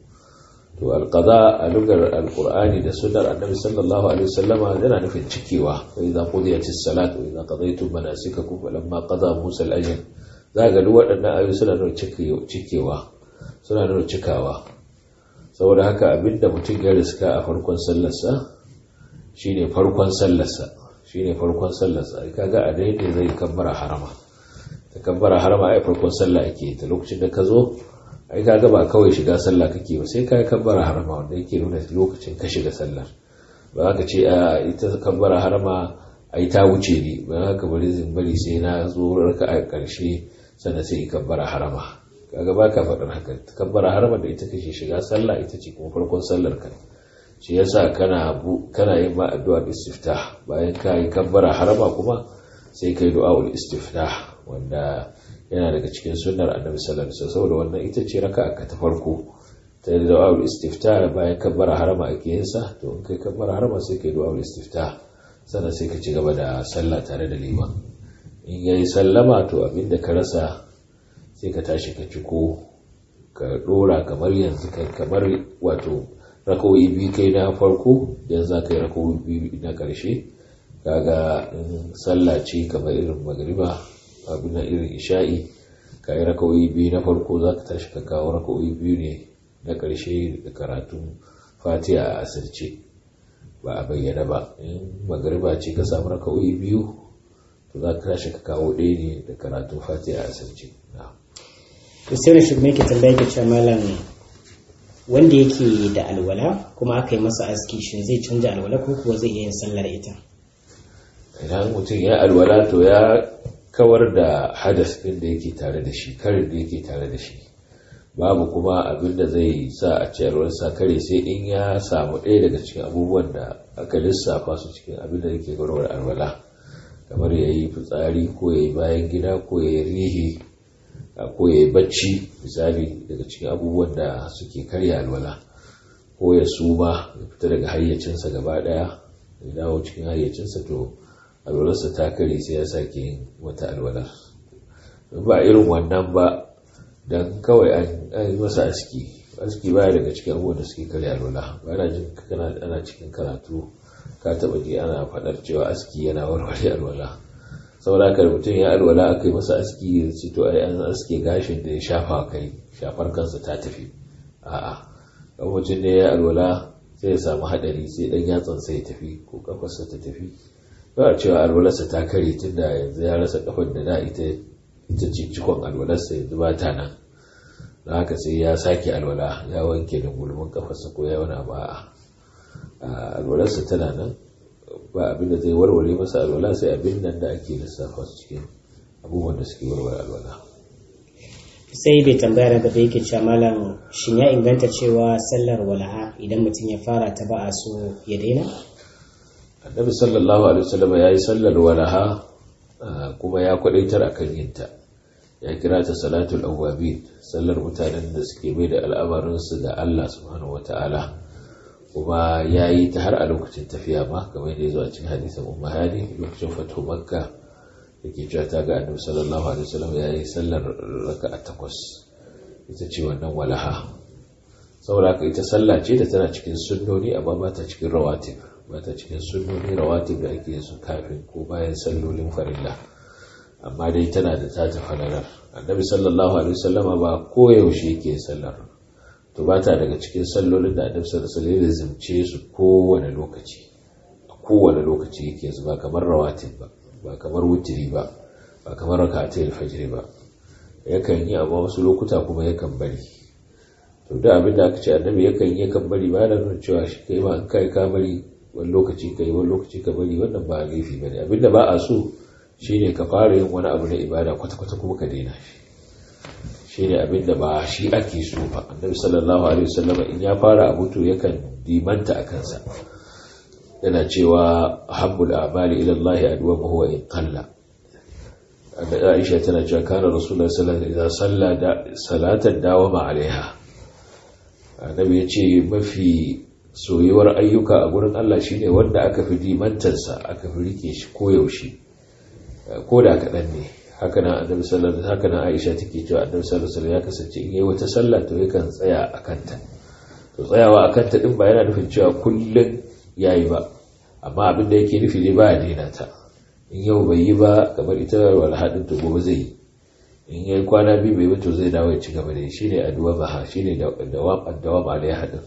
to alqada a lugar alqur'ani da sunnar annabi sallallahu alaihi wasallama yana nufin cikewa wa idza qudiyatis salat wa idza qadaytum manasikakum falamma qada musa al-ajal za ga duk waɗannan ayoyi suna nuna cikewa suna nuna cikawa saboda haka abinda mutum ya riska a farkon sallarsa shine farkon sallarsa shine farkon sallarsa ai kaga a dai ne zai kabbara harama ta kabbara harama ai farkon sallah ake ta lokacin da ka zo ai kaga ba kawai shiga sallah kake ba sai kai kabbara harama wanda yake nuna lokacin ka shiga sallar ba ka ce a ita kabbara harama ai ta wuce ni ba haka bari zin bari sai na zo raka a ƙarshe sannan sai kabbara harama kaga ba ka faɗin haka kabbara harama da ita kake shiga sallah ita ce kuma farkon sallar ka shi yasa kana kana yin ma addu'a istiftah bayan ka yi kabbara harama kuma sai kai du'a ul istiftah wanda yana daga cikin sunnar annabi sallallahu alaihi wasallam saboda wannan ita ce raka'a ka ta farko ta du'a ul istiftah bayan kabbara harama ake yin sa to in kai kabbara harama sai kai du'a ul istiftah sannan sai ka ci gaba da sallah tare da liman in yayi sallama to abinda ka rasa sai ka tashi ka ciko ka dora kamar yanzu kamar wato rakawoyi biyu kai na farko yanzu za ka yi rakawoyi biyu na ƙarshe kaga in sallah ce kamar irin magariba abin na irin isha'i ka yi rakawoyi biyu na farko za ka tashi ka kawo rakawoyi biyu ne na ƙarshe da karatun fatiha a asirce ba a bayyana ba in magariba ce ka samu rakawoyi biyu to za ka tashi ka kawo ɗaya ne da karatun fatiha a asirce to sai wani shugaba yake tambaya ke cewa malam wanda yake da alwala kuma aka yi masa aski shin zai canja alwala ko kuwa zai iya yin sallar ita idan mutum ya alwala to ya kawar da hadas ɗin da yake tare da shi karin da yake tare da shi babu kuma abin da zai sa a ciyarwar sa kare sai in ya samu ɗaya daga cikin abubuwan da aka lissafa su cikin abin da yake gwarwar alwala kamar ya yi fitsari ko ya yi bayan gida ko ya yi rihi ko ya yi bacci misali daga cikin abubuwan da suke karya alwala ko ya suma ya fita daga hayyacinsa gaba daya ya dawo cikin hayyacinsa to alwalarsa ta kare sai ya sake yin wata alwalar ba irin wannan ba don kawai an yi masa aski aski baya daga cikin abubuwan da suke karya alwala ba na jin ana cikin karatu ka taba ji ana faɗar cewa aski yana warware alwala saboda haka mutum ya alwala aka yi masa aski ya ce to ai an aske gashin da ya shafa kai shafar kansa ta tafi a'a kan mutum ne ya alwala sai ya samu hadari sai dan yatsan sai ya tafi ko kafarsa ta tafi ba a cewa alwalarsa ta kare tun da yanzu ya rasa kafar da da ita ita ce cikon alwalarsa yanzu ba ta nan da haka sai ya sake alwala ya wanke da gulmin kafarsa ko ya wani abu a alwalarsa tana nan ba abin da zai warware masa alwala sai abin nan da ake lissafa su cikin abubuwan da suke warware alwala sai bai tambaya daga da yake cewa malam shin ya inganta cewa sallar walaha idan mutum ya fara ta ba a so ya daina annabi sallallahu alaihi wasallam ya yi sallar walaha kuma ya kwadaitar akan yinta ya kira ta salatul awwabin sallar mutanen da suke mai da al'amarinsu ga Allah subhanahu wata'ala kuma ya yi ta har a lokacin tafiya ma kamar da ya zo a cikin hadisin umma hani lokacin fatu makka da ke cewa ta ga annabi sallallahu alaihi wasallam ya yi sallar raka'a takwas ita ce wannan walaha saboda haka ita sallah ce da tana cikin sunnoni amma ba ta cikin rawatib ba ta cikin sunnoni rawatib da ake su kafin ko bayan sallolin farilla amma dai tana da ta falalar annabi sallallahu alaihi wasallam ba koyaushe yake sallar to ba ta daga cikin sallolin da annabi sallallahu alaihi wasallam zimce su kowane lokaci a kowane lokaci yake su ba kamar rawatib ba ba kamar wutiri ba ba kamar rakatul fajr ba yakan yi amma wasu lokuta kuma yakan bari to da abin da aka ce annabi yakan yi yakan bari ba da nuna cewa shi kai ma an kai ka bari wani lokaci kai wani lokaci ka bari wannan ba laifi bane abinda ba a so shine ka fara yin wani abu na ibada kwata-kwata kuma ka daina shi shine abinda ba shi ake so ba annabi sallallahu alaihi wasallam in ya fara abu to yakan dimanta a kansa yana cewa habbul a'mali ila Allah adwamu huwa in qalla Aisha tana cewa kana rasulullahi sallallahu alaihi wasallam idan salatan dawama alaiha annabi ya ce mafi soyuwar ayyuka a gurin Allah shine wanda aka fi dimantarsa aka fi rike shi koyaushe ko da kaɗan ne haka nan annabi sallallahu haka nan Aisha take cewa annabi sallallahu alaihi ya kasance in yayi wata sallah to yakan tsaya a kanta to tsayawa a kanta din ba yana nufin cewa kullun yayi ba amma abin da yake nufi ne ba ya daina ta in yau bai yi ba kamar ita wal hadin to gobe zai yi in yayi kwana biyu bai ba to zai dawo ya ci gaba da shi ne addu'a ba shine dawam addu'a ba da hadin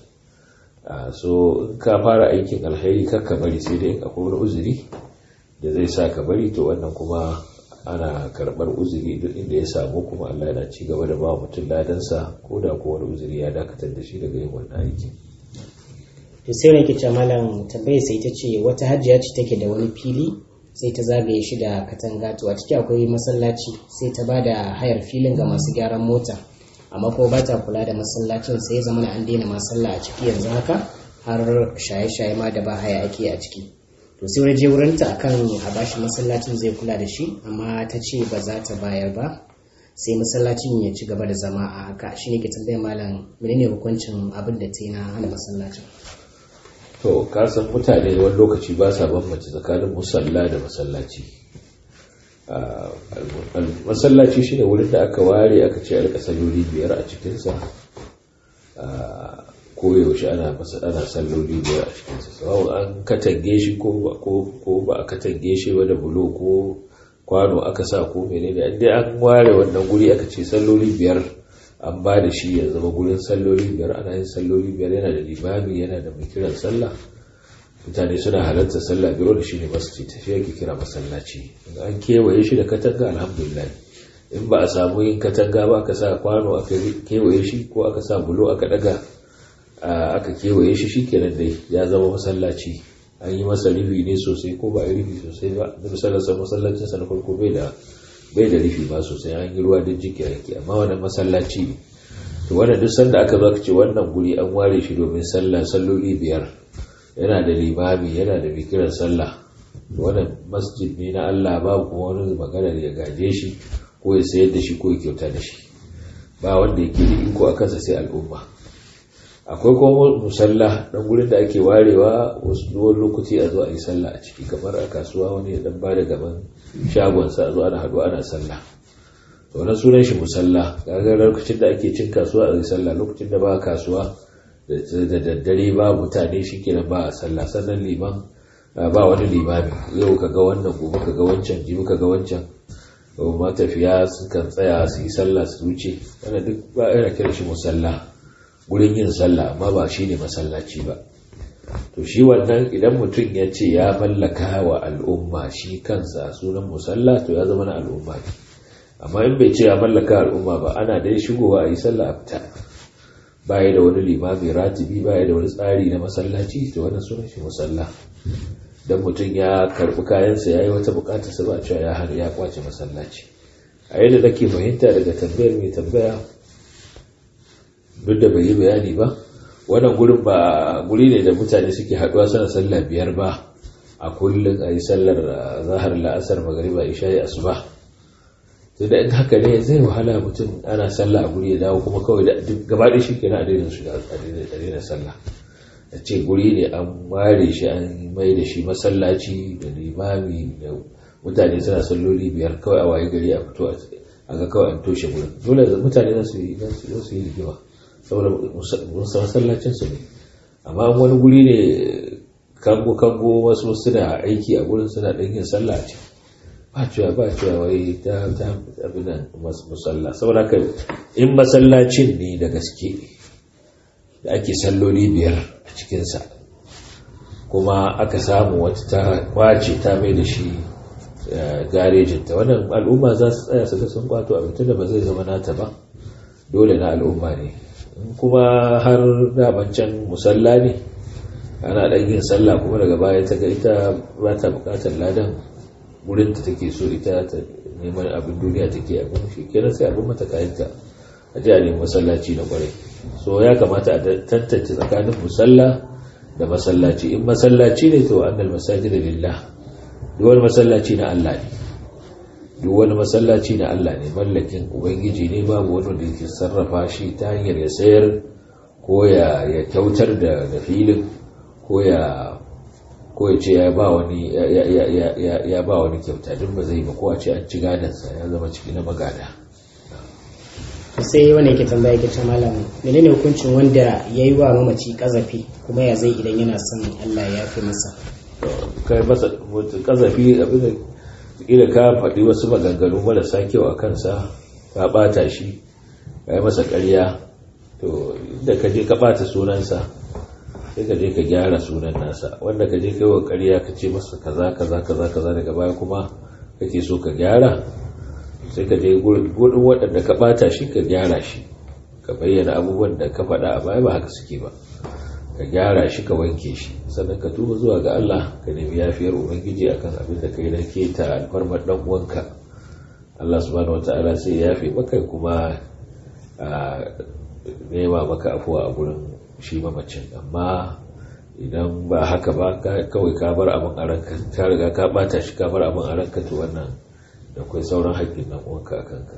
so in ka fara aikin alheri kakka bari sai dai in akwai wani uzuri da zai sa ka bari to wannan kuma ana karɓar uzuri duk inda ya samu kuma Allah yana ci gaba da ba mutum ladansa ko da ko wani uzuri ya dakatar da shi daga yin wannan aiki to sai wani ke malam tambaye sai ta ce wata hajjiya ce take da wani fili sai ta zagaye shi da katanga to a ciki akwai masallaci sai ta ba da hayar filin ga masu gyaran mota amma kuma ba ta kula da masallacin sai zama na an daina masalla a ciki yanzu haka har shaye-shaye ma da ba haya ake a ciki to sai wani je wurinta akan a bashi masallacin zai kula da shi amma ta ce ba za ta bayar ba sai masallacin ya ci gaba da zama a haka shi ne ke tambayar malam menene hukuncin abin da ta yi na hana masallacin to kasan mutane wani lokaci ba sa bambance tsakanin musalla da masallaci masallaci shine wurin da aka ware aka ce alka salloli biyar a cikinsa koyaushe ana ana salloli biyar a cikinsa sau an katange shi ko ba a katange shi ba da bulo ko kwano aka sa ko menene inda an ware wannan guri aka ce salloli biyar an ba da shi ya zama gurin salloli biyar ana yin salloli biyar yana da limami yana da mai kiran sallah mutane suna halarta sallah biyar da shi ne masjid shi yake kira masallaci an kewaye shi da katanga alhamdulillah in ba a samu yin katanga ba aka sa kwano aka kewaye shi ko aka sa bulo aka daga aka kewaye shi shikenan dai ya zama masallaci an yi masa rufi ne sosai ko ba a rufi sosai ba da misalarsa masallacin sa na farko bai da bai da rufi ba sosai an yi ruwa don jiki yake amma wannan masallaci ne to wannan duk sanda aka zo aka ce wannan guri an ware shi domin sallah salloli biyar yana da limami yana da bikiran sallah wannan masjid ne na Allah babu kuma wani magana da ya gaje shi ko ya sayar da shi ko ya kyauta da shi ba wanda yake da iko a kansa sai al'umma akwai kuma musalla dan gurin da ake warewa wasu wani lokaci a zo a yi sallah a ciki kamar a kasuwa wani ya dan bada gaban shagonsa a zo ana haɗu ana sallah to wannan sunan shi musalla kaga lokacin da ake cin kasuwa a yi sallah lokacin da ba kasuwa da daddare ba mutane shi kenan ba a sallah sannan liman ba wani limami yau kaga wannan gobe kaga wancan jibi kaga wancan matafiya sukan tsaya su yi sallah su wuce wanda duk ba yana kira shi musalla gurin yin sallah amma ba shi ne masallaci ba to shi wannan idan mutum ya ce ya mallaka wa al'umma shi kansa sunan musalla to ya zama na al'umma ne amma in bai ce ya mallaka al'umma ba ana dai shigowa a yi sallah a fita baya da wani limami ratibi baya da wani tsari na masallaci to wannan sunan shi musalla dan mutum ya karbi kayansa ya yi wata bukatarsa ba cewa ya hana ya kwace masallaci a yadda nake fahimta daga tambayar mai tambaya duk da bai yi bayani ba wannan gurin ba guri ne da mutane suke haduwa suna sallah biyar ba a kullum a yi sallar zahar la'asar magariba isha'i asuba to da in haka ne zai wahala mutum ana sallah a guri ya dawo kuma kawai da gaba da shi kenan a daina shiga a daina sallah a ce guri ne an ware shi an mai da shi masallaci da limami da mutane suna salloli biyar kawai a waye gari a fito a ga kawai an toshe gurin dole da mutane za su yi su yi rigima saboda masallacin su ne amma wani guri ne kango kango wasu suna aiki a gurin suna ɗan yin sallah ce ba cewa ba cewa wai ta ta abin nan musalla saboda haka in masallacin ne da gaske da ake salloli biyar a cikinsa kuma aka samu wata ta kwace ta mai da shi garejinta wannan al'umma za su tsaya su ga sun kwato abin da ba zai zama nata ba dole na al'umma ne kuma har daman can musalla ne ana ɗan yin sallah kuma daga baya ta ga ita ba ta bukatar ladan wurin ta take so ita ta neman abin duniya take abin shi kenan sai abin mata kayanta a ji a nemi masallaci na kwarai so ya kamata a tantance tsakanin musalla da masallaci in masallaci ne to annal masajida lillah duk wani masallaci na Allah ne duk wani masallaci na Allah ne mallakin ubangiji ne babu wani da yake sarrafa shi ta hanyar ya sayar ko ya kyautar da filin ko ya ko ya ce ya ba wani ya ba wani kyauta duk ba zai ba ko a ce an ci gadansa ya zama ciki na magada sai wanda yake tambaya yake ce malam menene hukuncin wanda ya yi wa mamaci kazafi kuma ya zai idan yana son Allah ya fi masa kai masa kazafi abin da kila ka faɗi wasu maganganu marasa kyau a kansa ka ɓata shi ka yi masa ƙarya to inda ka je ka ɓata sunansa sai ka je ka gyara sunan nasa wanda ka je kai wa ƙarya ka ce masa kaza kaza kaza kaza daga baya kuma kake so ka gyara sai ka je gurin waɗanda ka ɓata shi ka gyara shi ka bayyana abubuwan da ka faɗa a baya ba haka suke ba ka gyara shi ka wanke shi sannan ka tuba zuwa ga Allah ka nemi yafiyar ubangiji akan abin da kai na keta alfarmar dan uwanka Allah subhanahu wataala sai ya yafe maka kuma a nema maka afuwa a gurin shi mamacin amma idan ba haka ba kawai ka bar abin a ranka ka riga ka bata shi ka bar abin a ranka to wannan da kai sauran haƙƙin dan uwanka a kanka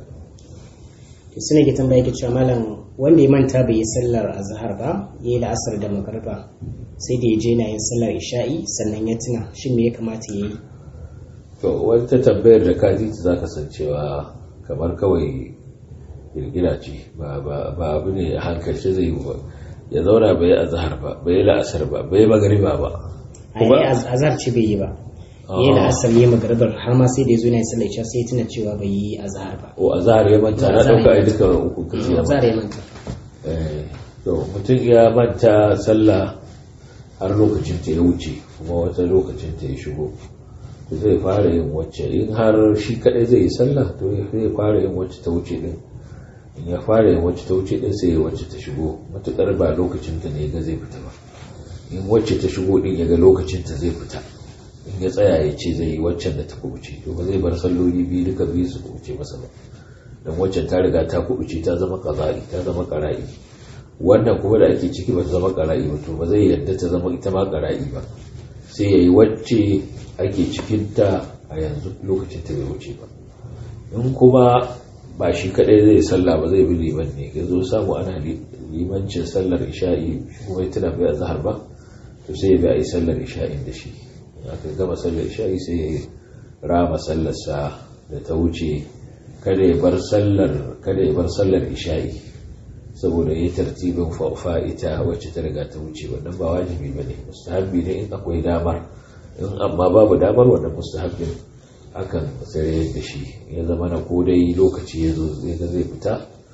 su ne ke tambaya ke cewa malam wanda ya manta bai yi sallar azhar ba ya yi la'asar da magarba sai da ya je na yin sallar isha'i sannan ya tuna shin me ya kamata ya yi to wata tambayar da ka ji za ka san cewa kamar kawai girgira ce ba abu ne a hankalce zai yi ba ya zauna bai yi azhar ba bai yi la'asar ba bai yi magariba ba a yi azhar ce bai yi ba yi la'asar yi magaribar har ma sai da ya zo na yin sallar isha sai ya tuna cewa bai yi azhar ba o azhar ya manta na ɗauka a duka uku kace ya azhar ya manta to mutum ya manta sallah har lokacin ta ya wuce kuma wata lokacin ta ya shigo to zai fara yin wacce in har shi kadai zai yi sallah to zai fara yin wacce ta wuce din in ya fara yin wacce ta wuce din sai ya wacce ta shigo matukar ba lokacin ta ne ga zai fita ba in wacce ta shigo din ya ga lokacin ta zai fita in ya tsaya ya ce zai yi waccan da ta kubuce to ba zai bar salloli biyu duka biyu su kubuce masa ba don waccan ta riga ta kubuce ta zama kaza'i ta zama qara'i wannan kuma da ake ciki ba ta zama qara'i ba to ba zai yarda ta zama ita ma qara'i ba sai yayi wacce ake cikin ta a yanzu lokacin ta bai wuce ba in kuma ba shi kadai zai sallah ba zai bi liman ne ya zo samu ana limancin sallar isha'i kuma ya tuna bai azhar ba to sai ya bi a yi sallar isha'in da shi aka gama sallar isha'i sai ya rama sallarsa da ta wuce kada ya bar sallar kada ya bar sallar isha'i saboda ya tartibin fa'ita wacce ta riga ta wuce wannan ba wajibi bane mustahabbi ne in akwai damar in amma babu damar wannan mustahabbin akan tsare da shi ya zama na ko dai lokaci ya zo zai ga zai fita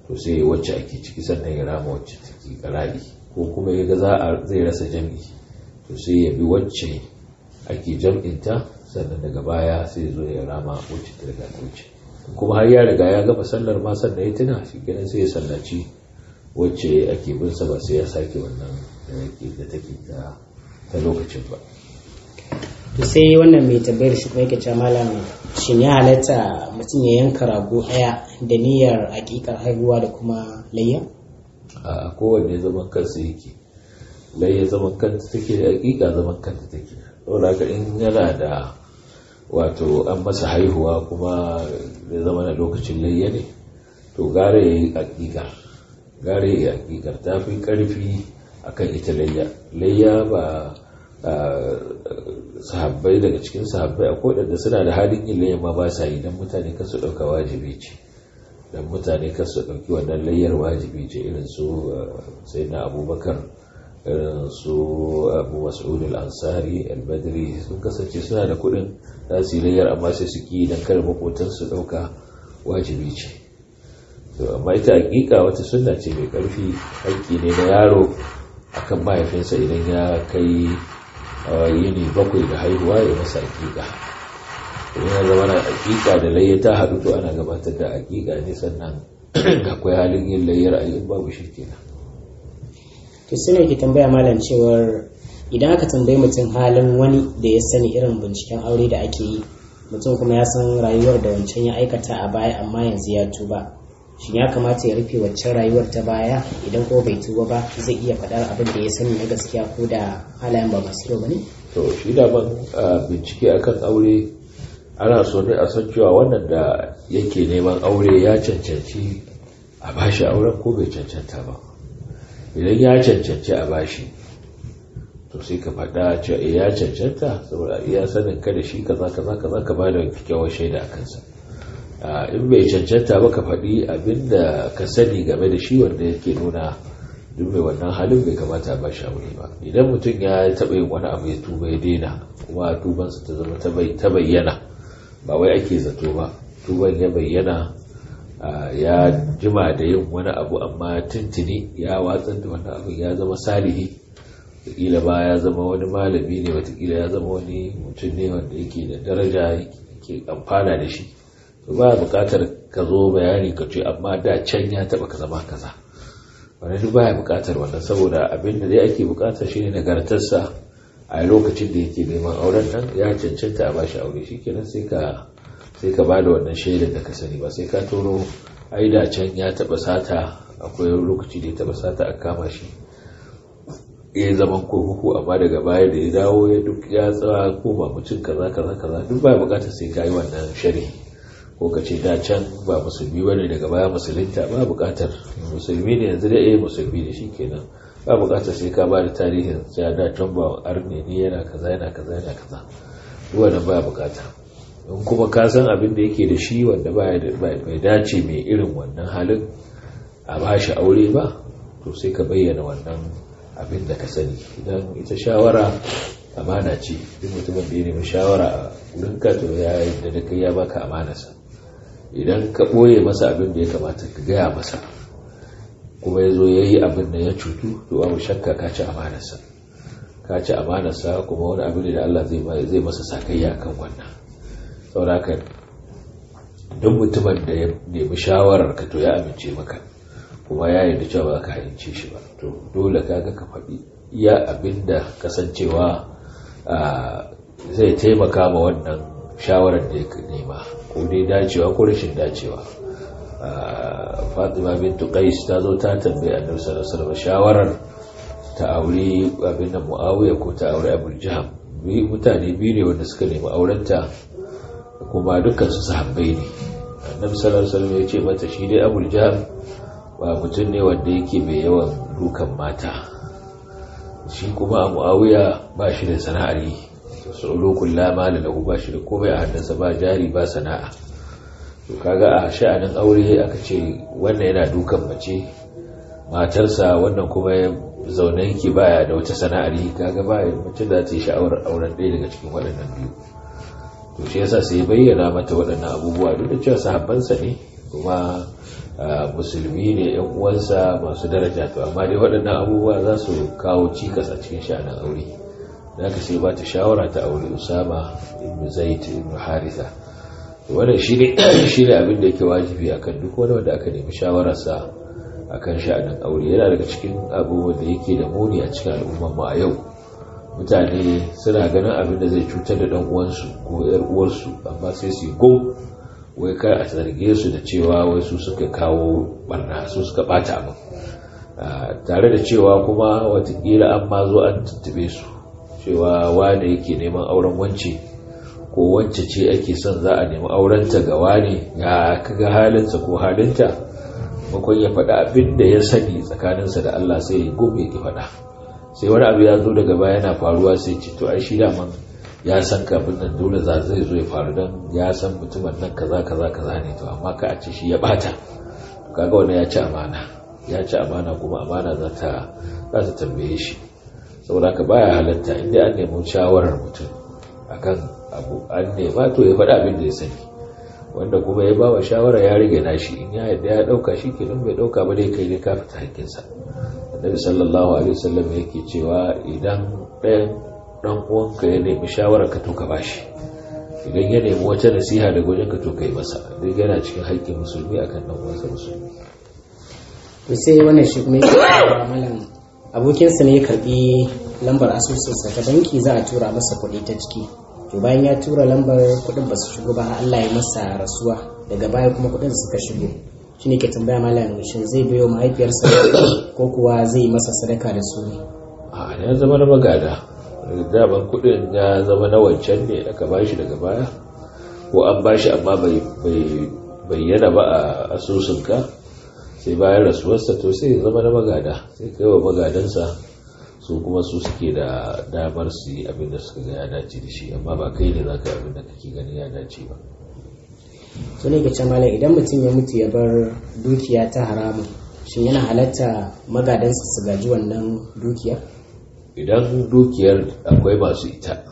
to sai wacce ake ciki sannan ya rama wacce take ƙara'i ko kuma ya ga za a zai rasa jam'i to sai ya bi wacce ake jam'inta sannan daga baya sai zo ya rama wacce ta riga ta wuce kuma har ya riga ya gama sallar ma sannan ya tuna shi kenan sai ya sallaci wacce ake bin sa ba sai ya sake wannan da take ta ta lokacin ba to sai wannan mai tambayar shi kuma yake cewa malam shin ya halatta mutum ya yanka rago ɗaya da niyyar hakikar haihuwa da kuma layya a kowanne zaman kansa yake layya zaman kanta take da hakika zaman kanta take saboda haka in yana da wato an masa haihuwa kuma da zama na lokacin layya ne to gare ya yi hakikar gare ya yi hakikar ta fi karfi akan ita layya layya ba sahabbai daga cikin sahabbai a kodanda suna da halin yin layya ma ba sa yi don mutane kasu ɗauka wajibi ce don mutane kasu ɗauki wannan layyar wajibi ce irin su sai na abubakar irin su abu mas'ud al-ansari al-badri sun kasance suna da kuɗin za su yi layyar amma sai su ki don kar makotansu ɗauka wajibi ce to amma ita hakika wata sunna ce mai ƙarfi haƙƙi ne na yaro akan mahaifinsa idan ya kai yini bakwai da haihuwa ya masa hakika idan ya zama na hakika da layya ta haɗu to ana gabatar da hakika ne sannan akwai halin yin layyar a yin babu shi kenan to sai ke tambaya malam cewar idan aka tambayi mutum halin wani da ya sani irin binciken aure da ake yi mutum kuma ya san rayuwar da wancan ya aikata a baya amma yanzu ya tuba shin ya kamata ya rufe waccan rayuwar ta baya idan ko bai tuba ba zai iya faɗar abin da ya sani na gaskiya ko da halayen ba masu kyau ba ne? to shi da ban bincike akan aure ana so ne a san cewa wannan da yake neman aure ya cancanci a bashi auren ko bai cancanta ba idan ya cancanci a bashi to sai ka faɗa cewa ya cancanta saboda iya sanin ka da shi kaza kaza kaza ka ba da kyakkyawar shaida a kansa in bai cancanta ba ka faɗi abinda ka sani game da shi wanda yake nuna duk mai wannan halin bai kamata ba shi aure ba idan mutum ya taɓa yin wani abu ya tuba ya daina kuma tubansa ta zama ta bayyana ba wai ake zato ba tuban ya bayyana ya jima da yin wani abu amma tuntuni ya watsar da wannan abin ya zama salihi wataƙila ba ya zama wani malami ne wataƙila ya zama wani mutum ne wanda yake da daraja yake amfana da shi to ba buƙatar ka zo bayani ka ce amma da can ya taɓa ka zama kaza wani duk baya buƙatar wannan saboda abin da dai ake buƙata shine nagartarsa a lokacin da yake neman auren nan ya cancanta a bashi aure shikenan sai ka sai ka bada wannan shaidar da ka sani ba sai ka toro ai da can ya taɓa sata akwai lokaci da ya taɓa sata a kama shi ya zaman kurkuku amma daga baya da ya dawo ya duk ya tsawa ko ba mutum kaza kaza kaza duk baya buƙatar sai ka yi wannan shari'i ko ka ce da can ba musulmi bane daga baya musulunta ba bukatar musulmi ne yanzu da eh musulmi ne shikenan ba bukatar sai ka ba da tarihin sai da can ba arne ne yana kaza yana kaza yana kaza duk wannan ba bukata in kuma ka san abin da yake da shi wanda bai dace mai irin wannan halin a ba shi aure ba to sai ka bayyana wannan abin da ka sani idan ita shawara amana ce duk mutumin da ya nemi shawara a wurinka to ya yi da kai ya baka amanarsa idan ka ɓoye masa abin da ya kamata ka gaya masa kuma ya zo ya yi abin da ya cutu to babu shakka ka ci amanarsa ka ci amanarsa kuma wani abin da Allah zai masa sakayya kan wannan sauraka duk mutumin da ya nemi shawarar ka to ya amince maka kuma ya yarda cewa ba ka hayance shi ba to dole kaga ka faɗi iya abin da kasancewa zai taimaka ma wannan shawarar da ya nema ko dai dacewa ko rashin dacewa fatima bintu qais ta zo ta tambaye annabi sallallahu alaihi wasallam shawarar ta aure abin da muawiya ko ta aure abul jaham bi mutane biyu ne wanda suka nemi aurenta kuma dukkan su sahabbai ne annabi sallallahu alaihi wasallam ya ce mata shi dai abul jaham ba mutum ne wanda yake mai yawan dukan mata shi kuma muawiya ba shi da sana'ar yi tsulukun lama da lahu ba shi da komai a hannunsa ba jari ba sana'a to kaga a sha'anin aure aka ce wannan yana dukan mace matarsa wannan kuma ya zaune yake baya da wata sana'ar yi kaga ba mace da ta yi sha'awar auren ɗaya daga cikin waɗannan biyu to shi yasa sai bayyana mata waɗannan abubuwa duk da cewa sahabbansa ne kuma musulmi ne yan uwansa masu daraja to amma dai waɗannan abubuwa za su kawo cikas a cikin sha'anin aure da aka sai ba ta shawara ta aure usama ibn zaid ibn haritha wannan shine shine abin da yake wajibi akan duk wani wanda aka nemi shawararsa akan sha'anin aure yana daga cikin abubuwan da yake da muni a cikin al'ummar mu a yau mutane suna ganin abin da zai cutar da dan uwansu ko yar uwarsu amma sai su gum wai kar a zarge su da cewa wai su suka kawo barna su suka bata abin tare da cewa kuma watakila an ma zo an tuttube su cewa wane yake neman auren wance ko wance ce ake son za a nemi aurenta ga wane ya kaga halinsa ko halinta makon ya faɗa abin da ya sani tsakaninsa da Allah sai ya gobe ya faɗa sai wani abu ya zo daga baya yana faruwa sai ce to ai shi daman ya san kafin nan dole za zai zo ya faru don ya san mutumin nan kaza kaza kaza ne to amma ka a ce shi ya bata kaga wannan ya ci amana ya ci amana kuma amana za ta za ta tambaye shi saboda ka baya halatta inda an nemi shawarar mutum akan abu an nema to ya faɗa abin da ya sani wanda kuma ya bawa shawara ya rage nashi in ya yadda ya ɗauka shi kenan bai ɗauka ba dai kai ne ka fita hakkinsa annabi sallallahu alaihi wasallam yake cewa idan ɗayan ɗan uwanka ya nemi shawara ka to ka bashi idan ya nemi wata nasiha daga wajen ka to kai masa duk yana cikin haƙƙin musulmi akan ɗan uwansa musulmi to sai wannan shi kuma yake cewa malam abokinsa ne ya karbi lambar asusunsa ta banki za a tura masa kuɗi ta ciki to bayan ya tura lambar kuɗin ba su shigo ba Allah ya masa rasuwa daga baya kuma kuɗin suka shigo shi ne ke tambaya malam shin zai biyo mahaifiyarsa ko kuwa zai masa sadaka da su ne a ya zama na magada daban kuɗin ya zama na wancan ne aka bashi daga baya ko an bashi amma bai bayyana ba a asusunka sai bayan rasuwarsa to sai zama na magada sai kai wa magadansa su kuma su suke da damar su yi abin da suka ga ya dace da shi amma ba kai ne za ka yi abin da kake gani ya dace ba to ne ga malam idan mutum ya mutu ya bar dukiya ta haramun shin yana halatta magadansa su gaji wannan dukiya idan dukiyar akwai masu ita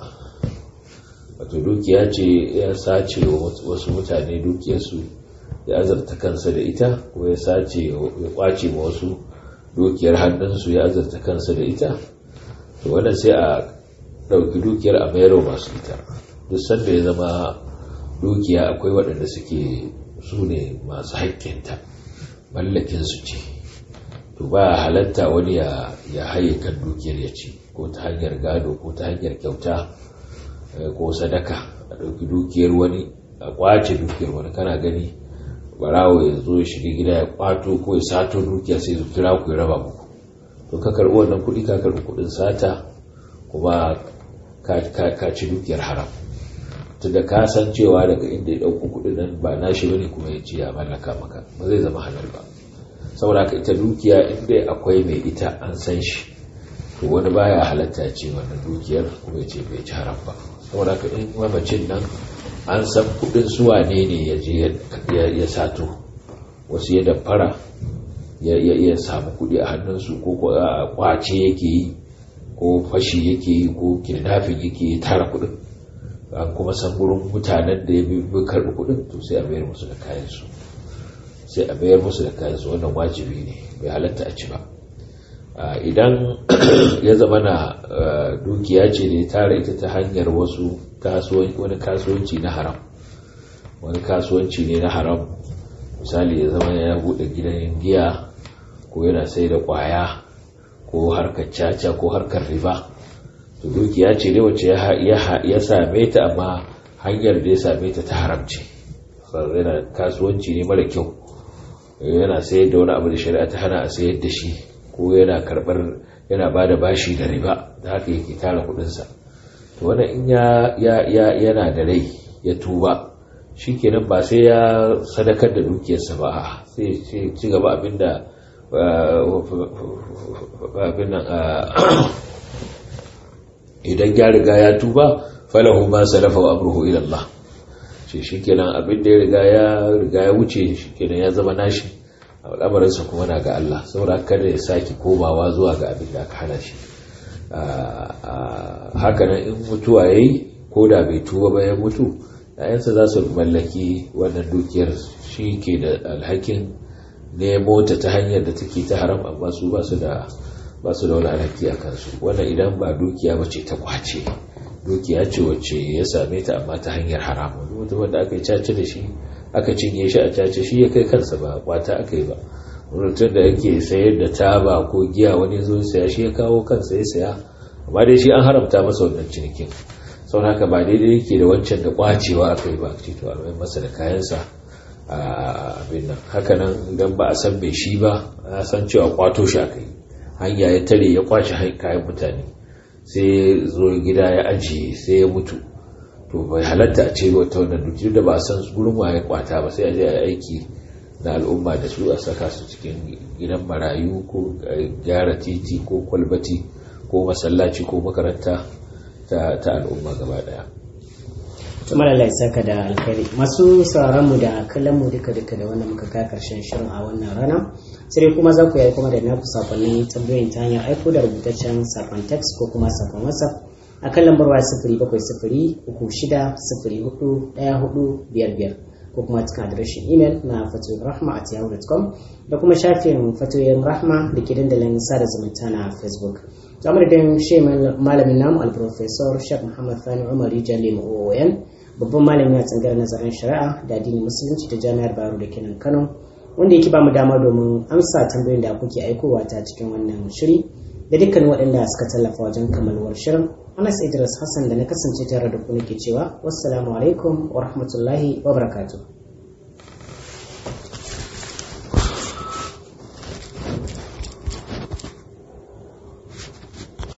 wato dukiya ce ya sace wasu mutane dukiyarsu ya azarta kansa da ita ko ya sace ya kwace ma wasu dukiyar hannunsu ya azarta kansa da ita to wannan sai a ɗauki dukiyar a mayar masu ita duk sanda ya zama dukiya akwai waɗanda suke su ne masu haƙƙinta mallakinsu ce to ba halatta wani ya haye kan dukiyar ya ci ko ta hanyar gado ko ta hanyar kyauta ko sadaka a ɗauki dukiyar wani a kwace dukiyar wani kana gani barawo ya zo ya shiga gida ya kwato ko ya sato dukiya sai su kira ku ya raba muku to ka karɓi wannan kuɗi ka karɓi kuɗin sata kuma ka ci dukiyar haram tunda ka san cewa daga inda ya ɗauko kuɗin nan ba nashi bane kuma ya ce ya mallaka maka ba zai zama halal ba saboda ka ita dukiya inda akwai mai ita an san shi to wani baya halatta ce wannan dukiyar kuma ya ce bai ci haram ba saboda ka in mamacin nan an san kudin suwa ne ne ya je ya sato wasu ya damfara ya samu kudi a hannunsu ko kwace yake yi ko fashi yake yi ko kidnapping yake yi tara kudin an kuma san gurin mutanen da ya bi karbi kudin to sai a bayar musu da kayansu sai a bayar musu da kayansu wannan wajibi ne bai halatta a ci ba idan ya zama na dukiya ce da ya tara ita ta hanyar wasu wani kasuwanci na haram wani kasuwanci ne na haram misali ya zama ya bude gidan giya ko yana sai da kwaya ko harkar caca ko harkar riba to dukiya ce ne wacce ya same ta amma hanyar da ya same ta ta haramci yana kasuwanci ne mara kyau yana sayar da wani abu da shari'a ta hana a sayar da shi ko yana karbar yana ba da bashi da riba da haka yake tara kudinsa to wanda in ya yana da rai ya tuba shi kenan ba sai ya sadakar da dukiyarsa ba sai ci gaba abinda abin nan idan ya riga ya tuba falahu ma salafa wa amruhu ila Allah shi shikenan abin da ya riga ya riga ya wuce shikenan ya zama nashi al'amarinsa kuma na ga Allah saboda kada ya sake komawa zuwa ga abin da aka hana shi haka nan in mutuwa yayi ko da bai tuba ba ya mutu yayansa za su mallaki wannan dukiyar shi ke da alhakin nemo ta ta hanyar da take ta haram amma su ba su da ba su da wani alhaki a kansu wannan idan ba dukiya ba ce ta kwace dukiya ce wacce ya same ta amma ta hanyar haramun mutum wanda aka yi cace da shi aka cinye shi a cace shi ya kai kansa ba kwata aka yi ba mutum da yake sayar da taba ko giya wani zo saya shi ya kawo kansa ya saya amma dai shi an haramta masa wannan cinikin sau haka ba daidai yake da wancan da kwacewa aka yi ba ce to a masa da kayansa a abin nan haka nan idan ba a san mai shi ba a san cewa kwato shi aka yi hanya ya tare ya kwace kayan mutane sai zo gida ya ajiye sai ya mutu to bai halatta a ce wata wannan duk da ba a san gurin waye kwata ba sai a je a aiki na al'umma da su a saka su cikin gidan marayu ko gyara titi ko kwalbati ko masallaci ko makaranta ta al'umma gaba daya tumar Allah saka da alkhairi masu sauraron mu da kallon mu duka duka da wannan muka kai karshen shirin a wannan rana sai kuma za ku yi kuma da naku sakonnin tambayoyin ta hanyar aiko da rubutaccen sakon text ko kuma sakon whatsapp a kan lambar waya sifiri bakwai sifiri uku shida sifiri hudu ɗaya hudu biyar biyar ko kuma cikin adireshin imel na fatoyin rahma at yahoo.com da kuma shafin fatoyin rahma da ke dandalin sada zumunta na facebook ta madadin shi malamin namu alprofesor shek muhammad fani umar rijali ma'o'oyan babban malami a tsangar nazarin shari'a da addinin musulunci ta jami'ar baro da kenan kano wanda yake ba mu dama domin amsa tambayoyin da kuke aikowa ta cikin wannan shiri da dukkan waɗanda suka tallafa wajen kammaluwar shirin anas idris hassan da na kasance tare da ku nake cewa wassalamu alaikum wa rahmatullahi wa barakatuh